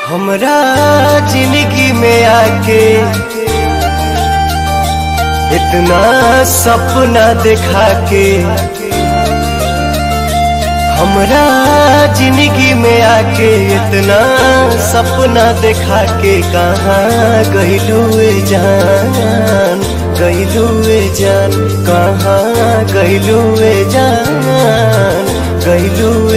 हमरा जिंदगी में आके इतना सपना दिखा के हमरा जिंदगी में आके इतना सपना दिखा के कहाँ गईलू जान गईलू जान कहाँ गईलू जान गईलू